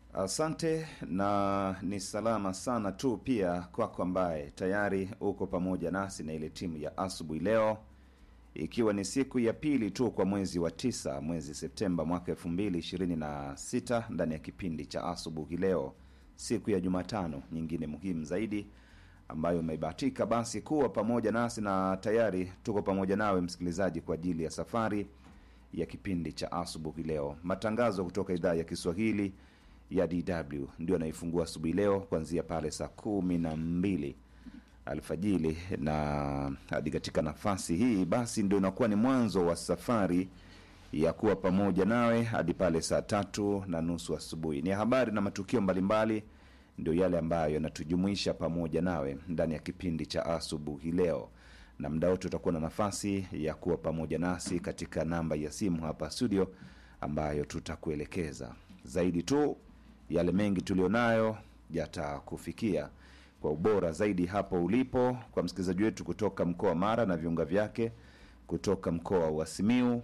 Asante na ni salama sana tu pia kwako ambaye tayari uko pamoja nasi na ile timu ya asubuhi leo, ikiwa ni siku ya pili tu kwa mwezi wa tisa, mwezi Septemba mwaka elfu mbili ishirini na sita ndani ya kipindi cha asubuhi leo, siku ya Jumatano nyingine muhimu zaidi ambayo umebahatika basi kuwa pamoja nasi na tayari tuko pamoja nawe msikilizaji kwa ajili ya safari ya kipindi cha asubuhi leo. Matangazo kutoka idhaa ya Kiswahili ya DW ndio anaifungua asubuhi leo kuanzia pale saa kumi na mbili alfajili na hadi katika nafasi hii basi ndio inakuwa ni mwanzo wa safari ya kuwa pamoja nawe hadi pale saa tatu na nusu asubuhi. Ni habari na matukio mbalimbali ndio yale ambayo yanatujumuisha pamoja nawe ndani ya kipindi cha asubuhi leo, na muda wote utakuwa na nafasi ya kuwa pamoja nasi katika namba ya simu hapa studio, ambayo tutakuelekeza zaidi tu yale mengi tulionayo yatakufikia kwa ubora zaidi hapo ulipo, kwa msikilizaji wetu kutoka mkoa wa Mara na viunga vyake, kutoka mkoa wa Simiu,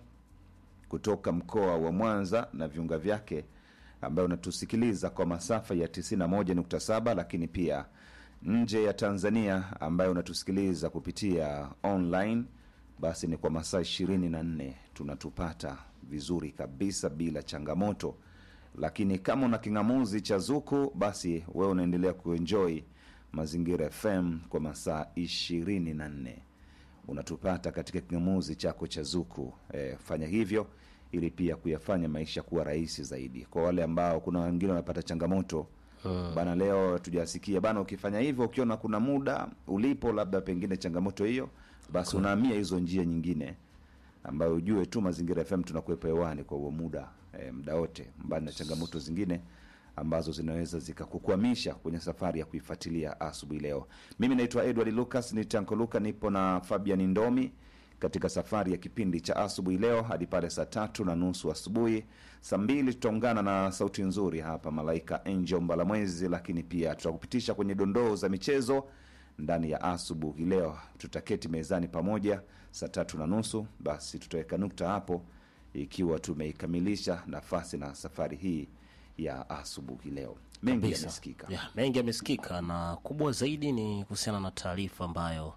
kutoka mkoa wa Mwanza na viunga vyake, ambayo unatusikiliza kwa masafa ya 91.7, lakini pia nje ya Tanzania ambayo unatusikiliza kupitia online, basi ni kwa masaa 24 tunatupata vizuri kabisa bila changamoto lakini kama una king'amuzi cha Zuku basi wewe unaendelea kuenjoy Mazingira FM kwa masaa ishirini na nne unatupata katika king'amuzi chako cha Zuku. E, fanya hivyo ili pia kuyafanya maisha kuwa rahisi zaidi. Kwa wale ambao kuna wengine wanapata changamoto hmm. Bana, leo tujasikia bana, ukifanya hivyo ukiona kuna muda ulipo labda pengine changamoto hiyo, basi Cool. unahamia hizo njia nyingine ambayo ujue tu Mazingira FM tunakuwepo hewani kwa huo muda e, muda wote, mbali na changamoto zingine ambazo zinaweza zikakukwamisha kwenye safari ya kuifuatilia asubuhi leo. Mimi naitwa Edward Lucas, ni Tanko Luka, nipo na Fabian Ndomi katika safari ya kipindi cha asubuhi leo hadi pale saa tatu na nusu asubuhi. Saa mbili tutaungana na sauti nzuri hapa Malaika Angel Mbalamwezi, lakini pia tutakupitisha kwenye dondoo za michezo ndani ya asubuhi leo. Tutaketi mezani pamoja saa tatu na nusu, basi tutaweka nukta hapo ikiwa tumeikamilisha nafasi na safari hii ya asubuhi leo. Mengi Kabisa. yamesikika. Ya, mengi yamesikika na kubwa zaidi ni kuhusiana na taarifa ambayo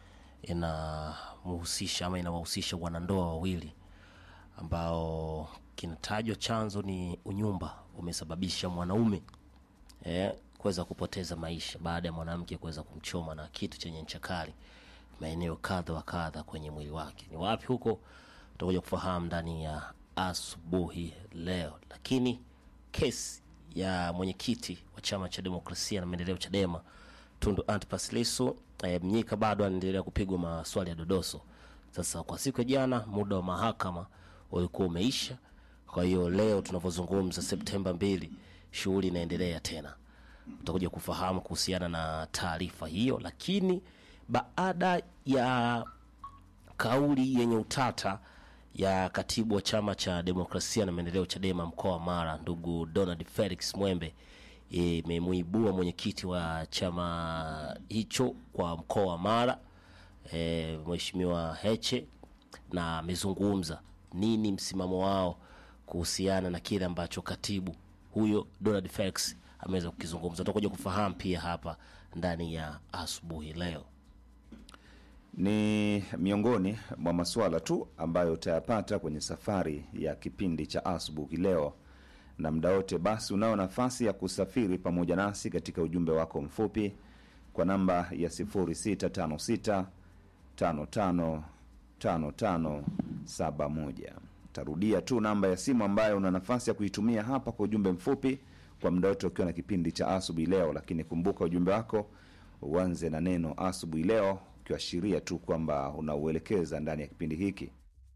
inamhusisha ama inawahusisha wanandoa wawili ambao kinatajwa chanzo ni unyumba umesababisha mwanaume eh, kuweza kupoteza maisha baada ya mwanamke kuweza kumchoma na kitu chenye ncha kali maeneo kadha wa kadha kwenye mwili wake. Ni wapi huko utakuja kufahamu ndani ya asubuhi leo, lakini kesi ya mwenyekiti wa chama cha demokrasia na maendeleo Chadema Tundu Antipas Lissu eh, Mnyika bado anaendelea kupigwa maswali ya dodoso. Sasa kwa siku ya jana muda wa mahakama ulikuwa umeisha, kwa hiyo leo tunavyozungumza Septemba mbili, shughuli inaendelea tena. Utakuja kufahamu kuhusiana na taarifa hiyo, lakini baada ya kauli yenye utata ya katibu wa chama cha demokrasia na maendeleo Chadema mkoa wa Mara, ndugu Donald Felix Mwembe imemuibua mwenyekiti wa chama hicho kwa mkoa wa Mara e, Mheshimiwa Heche, na amezungumza nini msimamo wao kuhusiana na kile ambacho katibu huyo Donald Felix ameweza kukizungumza. Tutakuja kufahamu pia hapa ndani ya asubuhi leo. Ni miongoni mwa masuala tu ambayo utayapata kwenye safari ya kipindi cha asubuhi leo, na muda wote basi unao nafasi ya kusafiri pamoja nasi katika ujumbe wako mfupi kwa namba ya 0656 55 55 71. Tarudia tu namba ya simu ambayo una nafasi ya kuitumia hapa kwa ujumbe mfupi kwa muda wote ukiwa na kipindi cha asubuhi leo, lakini kumbuka ujumbe wako uanze na neno asubuhi leo, ukiashiria tu kwamba unauelekeza ndani ya kipindi hiki.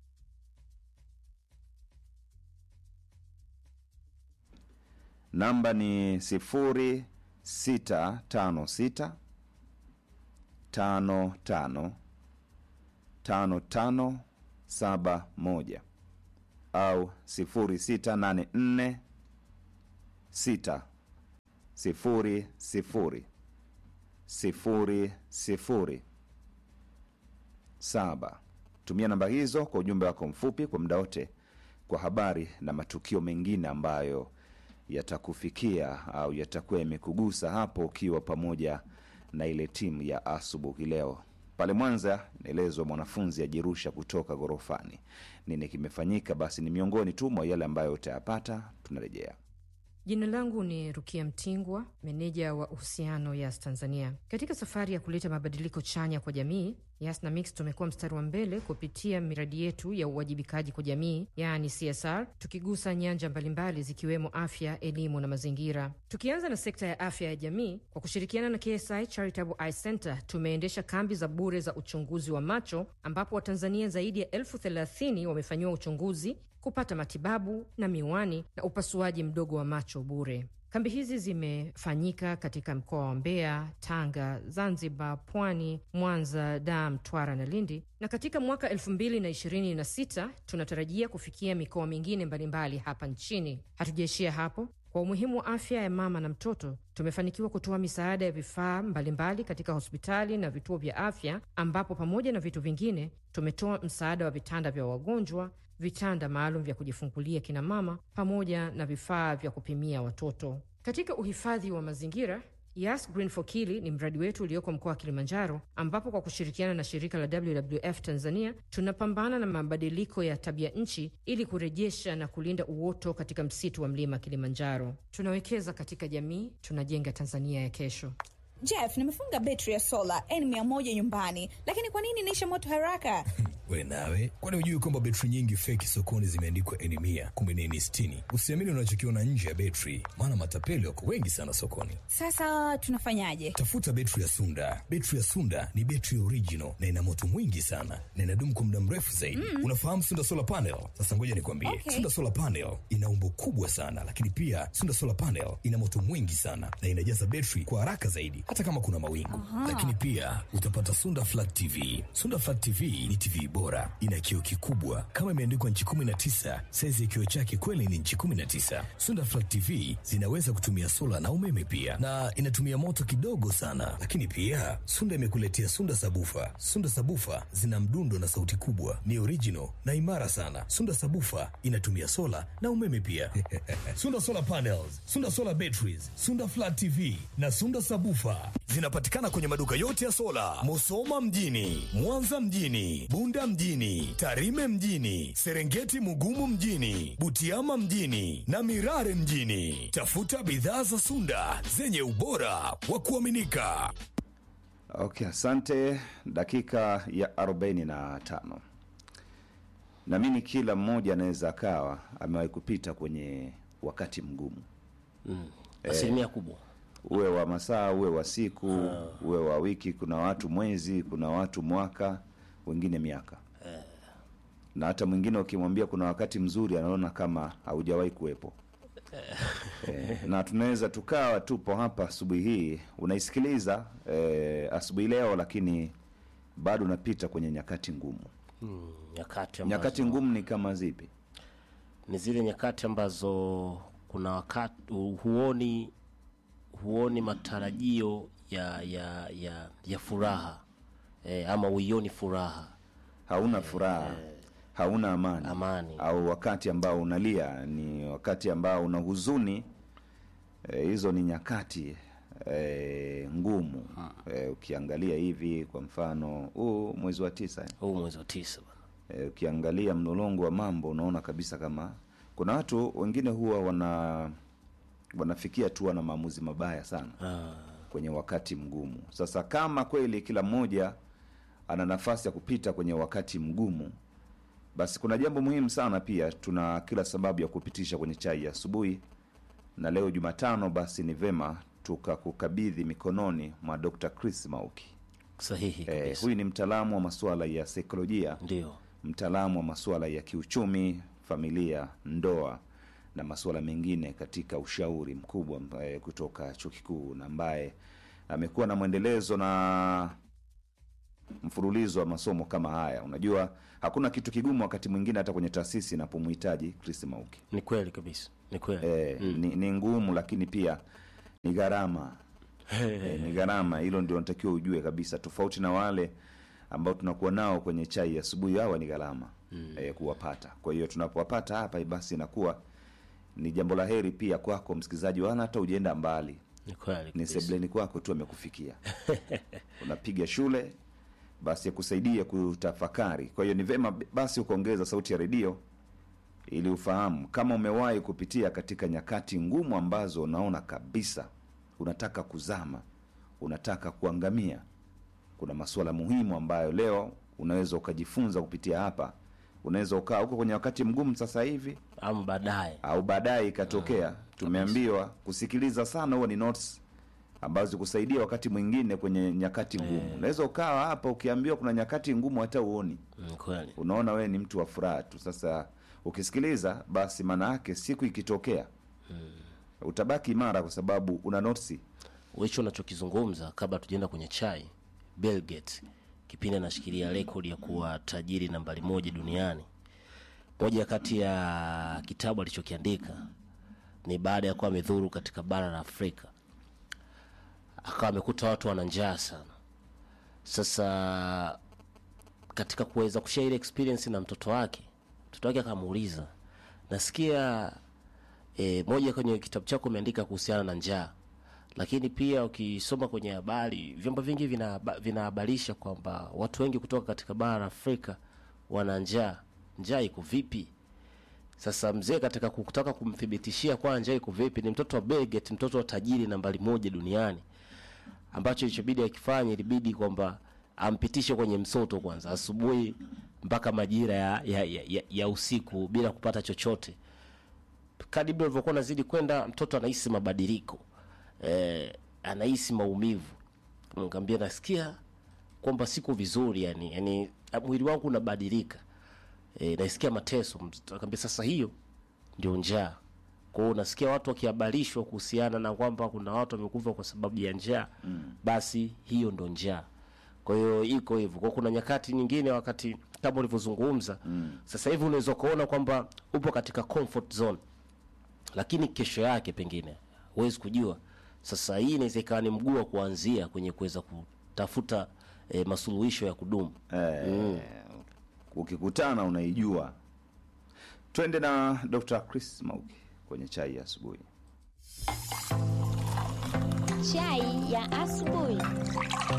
Namba ni sifuri sita tano sita tano tano tano tano saba moja au sifuri sita nane nne sita sifuri sifuri sifuri sifuri saba. Tumia namba hizo kwa ujumbe wako mfupi kwa muda wote, kwa habari na matukio mengine ambayo yatakufikia au yatakuwa yamekugusa hapo ukiwa pamoja na ile timu ya asubuhi leo pale Mwanza. Naelezwa mwanafunzi ajirusha kutoka ghorofani. Nini kimefanyika? Basi ni miongoni tu mwa yale ambayo utayapata. Tunarejea. Jina langu ni Rukia Mtingwa, meneja wa uhusiano Yas Tanzania. Katika safari ya kuleta mabadiliko chanya kwa jamii, Yas na Mix tumekuwa mstari wa mbele kupitia miradi yetu ya uwajibikaji kwa jamii, yaani CSR, tukigusa nyanja mbalimbali zikiwemo afya, elimu na mazingira. Tukianza na sekta ya afya ya jamii, kwa kushirikiana na KSI Charitable Eye Center tumeendesha kambi za bure za uchunguzi wa macho, ambapo Watanzania zaidi ya elfu thelathini wamefanyiwa uchunguzi kupata matibabu na miwani na upasuaji mdogo wa macho bure. Kambi hizi zimefanyika katika mkoa wa Mbeya, Tanga, Zanzibar, Pwani, Mwanza, Dar, Mtwara na Lindi, na katika mwaka elfu mbili na ishirini na sita tunatarajia kufikia mikoa mingine mbalimbali hapa nchini. Hatujaishia hapo. Kwa umuhimu wa afya ya mama na mtoto, tumefanikiwa kutoa misaada ya vifaa mbalimbali katika hospitali na vituo vya afya, ambapo pamoja na vitu vingine tumetoa msaada wa vitanda vya wagonjwa, vitanda maalum vya kujifungulia kina mama, pamoja na vifaa vya kupimia watoto. Katika uhifadhi wa mazingira Yas Green for Kili ni mradi wetu ulioko mkoa wa Kilimanjaro, ambapo kwa kushirikiana na shirika la WWF Tanzania tunapambana na mabadiliko ya tabia nchi ili kurejesha na kulinda uoto katika msitu wa mlima Kilimanjaro. Tunawekeza katika jamii, tunajenga Tanzania ya kesho. Jeff, nimefunga betri ya sola N100 nyumbani, lakini kwa nini inaisha moto haraka? We nawe, kwani hujui kwamba betri nyingi feki sokoni zimeandikwa N100 kumbe ni N60? Usiamini unachokiona nje ya betri, maana matapeli wako wengi sana sokoni. Sasa tunafanyaje? Tafuta betri ya Sunda. Betri ya Sunda ni betri original na ina moto mwingi sana na inadumu kwa muda mrefu zaidi. Mm. Unafahamu Sunda Solar Panel? Sasa ngoja nikwambie. Okay. Sunda Solar Panel ina umbo kubwa sana, lakini pia Sunda Solar Panel ina moto mwingi sana na inajaza betri kwa haraka zaidi hata kama kuna mawingu. Lakini pia utapata Sunda Flat TV. Sunda Flat TV ni TV bora, ina kioo kikubwa kama imeandikwa nchi 19. Saizi ya kioo chake kweli ni nchi 19. Sunda Flat TV zinaweza kutumia sola na umeme pia, na inatumia moto kidogo sana. Lakini pia Sunda imekuletea Sunda Sabufa. Sunda Sabufa zina mdundo na sauti kubwa, ni original na imara sana. Sunda Sabufa inatumia sola na umeme pia. Sunda Solar Panels, Sunda Solar Batteries, Sunda Flat TV na Sunda Sabufa zinapatikana kwenye maduka yote ya sola, Musoma mjini, Mwanza mjini, Bunda mjini, Tarime mjini, Serengeti Mugumu mjini, Butiama mjini na Mirare mjini. Tafuta bidhaa za Sunda zenye ubora wa kuaminika. Okay, asante. Dakika ya 45. Naamini kila mmoja anaweza akawa amewahi kupita kwenye wakati mgumu, asilimia kubwa uwe wa masaa, uwe wa siku, uwe wa wiki. Kuna watu mwezi, kuna watu mwaka, wengine miaka, na hata mwingine ukimwambia kuna wakati mzuri anaona kama haujawahi kuwepo. Eh, na tunaweza tukawa tupo hapa asubuhi hii unaisikiliza eh, asubuhi leo, lakini bado unapita kwenye nyakati ngumu. mm, nyakati ambazo, Nyakati ngumu ni kama zipi? ni zile nyakati ambazo kuna wakati huoni huoni matarajio ya ya ya, ya furaha e, ama uioni furaha Hauna furaha, hauna amani, Amani. au wakati ambao unalia ni wakati ambao una huzuni. Eh, hizo ni nyakati eh, ngumu. Eh, ukiangalia hivi kwa mfano huu mwezi wa tisa eh, huu mwezi wa tisa bwana Eh, ukiangalia mlolongo wa mambo unaona kabisa kama kuna watu wengine huwa wana wanafikia tu wana maamuzi mabaya sana kwenye wakati mgumu. Sasa kama kweli kila mmoja ana nafasi ya kupita kwenye wakati mgumu, basi kuna jambo muhimu sana pia, tuna kila sababu ya kupitisha kwenye chai ya asubuhi, na leo Jumatano, basi ni vema tukakukabidhi mikononi mwa Dr. Chris Mauki. sahihi Eh, kabisa huyu ni mtaalamu wa masuala ya saikolojia ndio mtaalamu wa masuala ya kiuchumi, familia, ndoa na masuala mengine katika ushauri mkubwa ambaye kutoka chuo kikuu na ambaye amekuwa na mwendelezo na mfululizo wa masomo kama haya. Unajua, hakuna kitu kigumu wakati mwingine hata kwenye taasisi inapomhitaji Chris Mauki. ni kweli kabisa ni kweli E, ni, ni ngumu lakini pia ni gharama e, ni gharama. Hilo ndio natakiwa ujue kabisa, tofauti na wale ambao tunakuwa nao kwenye chai ya asubuhi, hawa ni gharama mm. e, kuwapata. Kwa hiyo tunapowapata hapa, basi inakuwa ni jambo la heri pia kwako msikilizaji wana hata ujienda mbali Ni kweli ni kabisa. sebleni kwako tu amekufikia unapiga shule basi akusaidie kutafakari kwa hiyo ni vema basi ukaongeza sauti ya redio ili ufahamu kama umewahi kupitia katika nyakati ngumu ambazo unaona kabisa unataka kuzama unataka kuangamia kuna masuala muhimu ambayo leo unaweza ukajifunza kupitia hapa unaweza ukaa huko kwenye wakati mgumu sasa hivi ama baadaye au baadaye ikatokea tumeambiwa kusikiliza sana huwa ni notes ambazo kusaidia wakati mwingine kwenye nyakati ngumu unaweza ukawa hapa ukiambiwa kuna nyakati ngumu hata uoni Mm, kweli unaona wewe ni mtu wa furaha tu sasa ukisikiliza basi maana yake siku ikitokea utabaki imara kwa sababu una notisi hicho unachokizungumza kabla tujaenda kwenye chai Bill Gates kipindi anashikilia rekodi ya kuwa tajiri nambari moja duniani moja kati ya kitabu alichokiandika ni baada ya kuwa amedhuru katika bara la afrika akawa amekuta watu wana njaa sana sasa katika kuweza kushare ile experience na mtoto wake mtoto wake akamuuliza nasikia e, moja kwenye kitabu chako umeandika kuhusiana na njaa lakini pia ukisoma kwenye habari vyombo vingi vinahaba- vinahabarisha kwamba watu wengi kutoka katika bara la afrika wana njaa njaa iko vipi sasa mzee katika kutaka kumthibitishia kwa njaa iko vipi ni mtoto wa Bill Gates, mtoto wa tajiri nambari moja duniani ambacho ilichobidi akifanya ilibidi kwamba ampitishe kwenye msoto kwanza asubuhi mpaka majira ya, ya, ya, ya, ya usiku bila kupata chochote kadibli alivyokuwa nazidi kwenda mtoto anahisi mabadiliko eh, anahisi maumivu nikaambia nasikia kwamba siko vizuri yani, yani mwili wangu unabadilika e, naisikia mateso Mtoto akaambia sasa hiyo ndio njaa kwa hiyo unasikia watu wakihabarishwa kuhusiana na kwamba kuna watu wamekufa kwa sababu ya njaa mm. basi hiyo ndo njaa kwa hiyo iko hivyo kwa kuna nyakati nyingine wakati kama ulivyozungumza mm. sasa hivi unaweza ukaona kwamba upo katika comfort zone lakini kesho yake pengine huwezi kujua sasa hii inaweza ikawa ni mguu wa kuanzia kwenye kuweza kutafuta e, masuluhisho ya kudumu eh, ukikutana unaijua twende na dr chris mauki kwenye chai ya asubuhi Chai ya asubuhi.